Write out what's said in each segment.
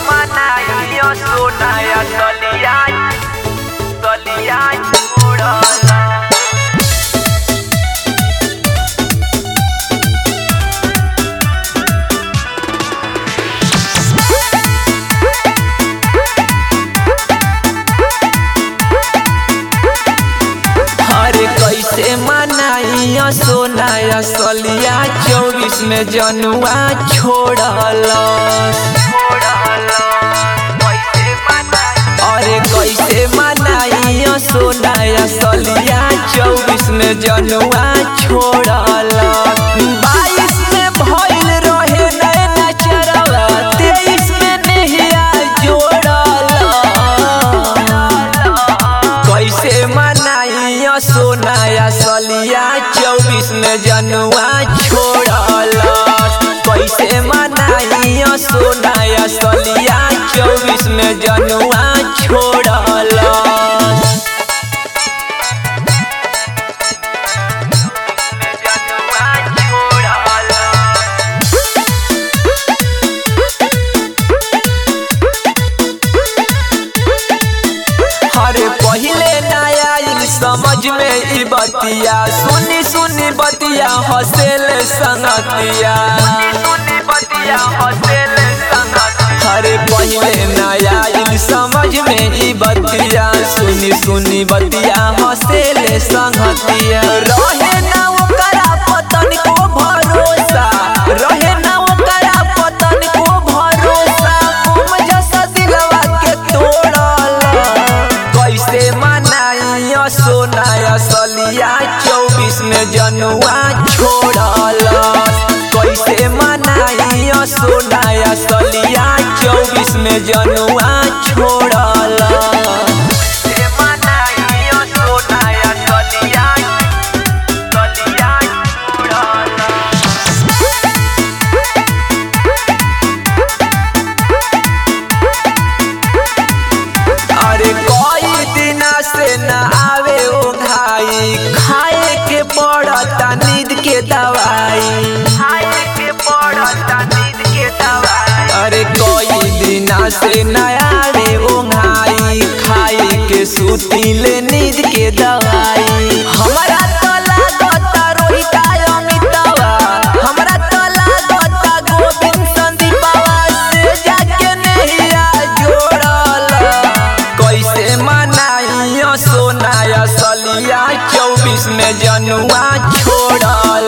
manayo sunaya toliay toliay uड़ला अरे कैसे मनाइया सोनाया सलिया चौबीस में जनुआ छोड़ल अरे कैसे मनाइया सोनाया सलिया चौबीस में जनुआ छोड़ल बाईस में भइल रहे नैना चरवा तेईस में नहिया जोड़ल कैसे मनाइया सोनाया सलिया चौबीस में जनुआ छोड़ल कैसे मनाइया सोनाया सलिया चौबीस में जनुआ छोड़ल जनुआ छोड़ला अरे पहले नया आइल समझ में ई बतिया सुनी सुनी बतिया हसेल संगतिया सुनी बतिया हसेल संगत अरे पहले नया आइल समझ में ई बतिया सुनी सुनी बतिया हसेल संगतिया रहे ना ओकरा पतन को भरोसा रहे ना ओकरा पतन को भरोसा तुम जैसा दिलवा के तोड़ल कैसे मनाइया सोनाया सलिया चौबीस में जनुआ छोड़ल कैसे मनाइया सोनाया सलिया चौबीस में जनुआ छोड़ल से मनाइयो सोनाया तलिया तलिया उड़ला अरे कई दिना से न आवे ओ भाई खाए के पड़ता नींद के दवाई खाए के पड़ता नींद के दवाई अरे कोई दिना से नया रे ओंघाई खाए के सूती ले नींद के दवाई हमरा तो लागता रोहिता अमितावा हमरा तो लागता गोविंद संदीपावा से जाके नहिया जोड़ल कैसे मनाइयो सोनाया सलिया चौबीस में जनुआ छोड़ल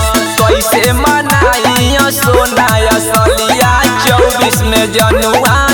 कैसे मनाइयो सोनाया सलिया चौबीस में जनुआ